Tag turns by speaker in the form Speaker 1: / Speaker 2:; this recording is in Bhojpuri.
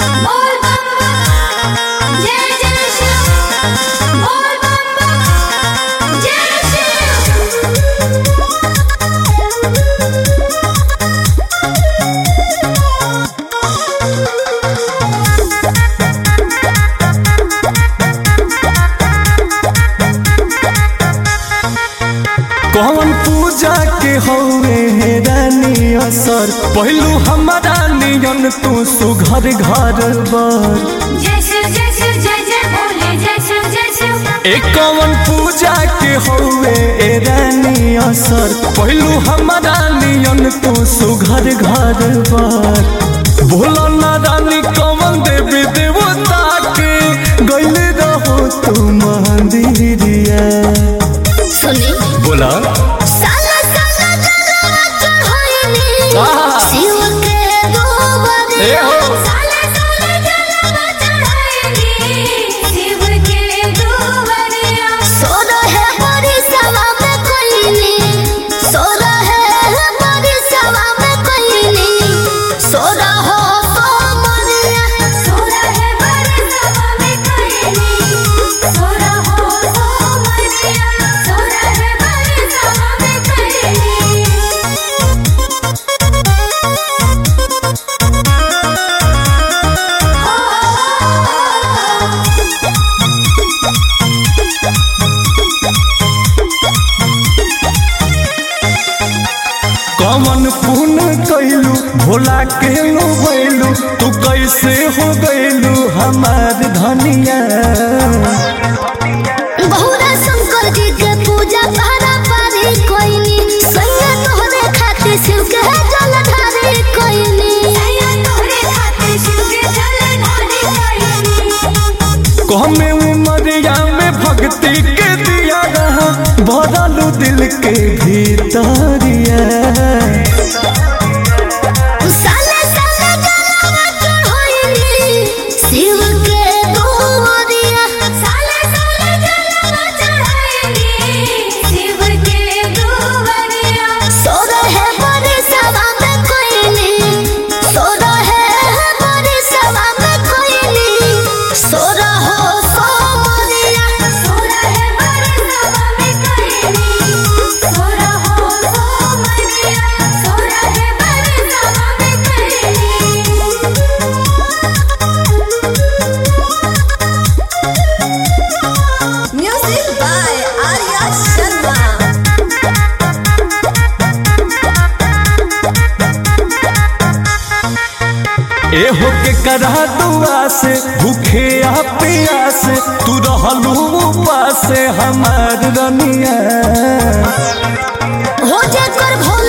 Speaker 1: बोल बम्बा जय जय शिव बोल बम्बा जय
Speaker 2: कौन पूजा के हौवे हे रानी असर पहलू हमारा नियन तू सुघर घर बर
Speaker 1: जय शिव जय शिव जय जय भोले जय शिव जय शिव
Speaker 2: एक कौन पूजा के हौवे ए रानी असर पहलू हमारा नियन तू सुघर घर बर भोला ना रानी कौन देवी देवता के गैल रहो तू मंदिरिया
Speaker 1: सुनी
Speaker 2: बोला
Speaker 1: साला साला जलवा चढ़ाईनी
Speaker 2: आहा।
Speaker 1: शिव के
Speaker 2: ए
Speaker 1: दोबरिया
Speaker 2: हो।
Speaker 1: साला साला जलवा चढ़ाईनी शिव के दोबरिया सोना है बड़ी सवा में कोईनी सोना है बड़ी सवा में कोईनी सोना हो तो मरिया सोना है बड़ी सवा में कोईनी सोना हो तो मरिया सोना है बड़ी सवा में कोईनी
Speaker 2: कमन पुन कैलू भोला के लो बैलू तू कैसे हो गैलू हमार धनिया
Speaker 1: बहुरा शंकर जी के पूजा पारा पारी कोइनी सैया तोहरे खातिर शिव के जल ढारी कोइनी सैया तोहरे खातिर शिव के जल ढारी कोइनी
Speaker 2: कहमे उमरिया में भक्ति के दिया रहा भरलू दिल के भीतरिया
Speaker 1: साले साले जलवा चढ़ाईनी शिव के दोरिया साले साले जलवा चढ़ाईनी शिव के दोरिया सोरा है बड़ी सभा में कोईनी सोरा है बड़ी सभा में कोईनी सोरा हो सो मरिया सोरा है बड़ी सभा में कोईनी सोरा हो सो मरिया सोरा है बड़ी सभा में कोईनी म्यूजिक बाय आर्या शर्मा
Speaker 2: ए हो के करा दुआ से भूखे आ प्यास तू रहलू उपास हमार रनिया
Speaker 1: हो जे कर भोला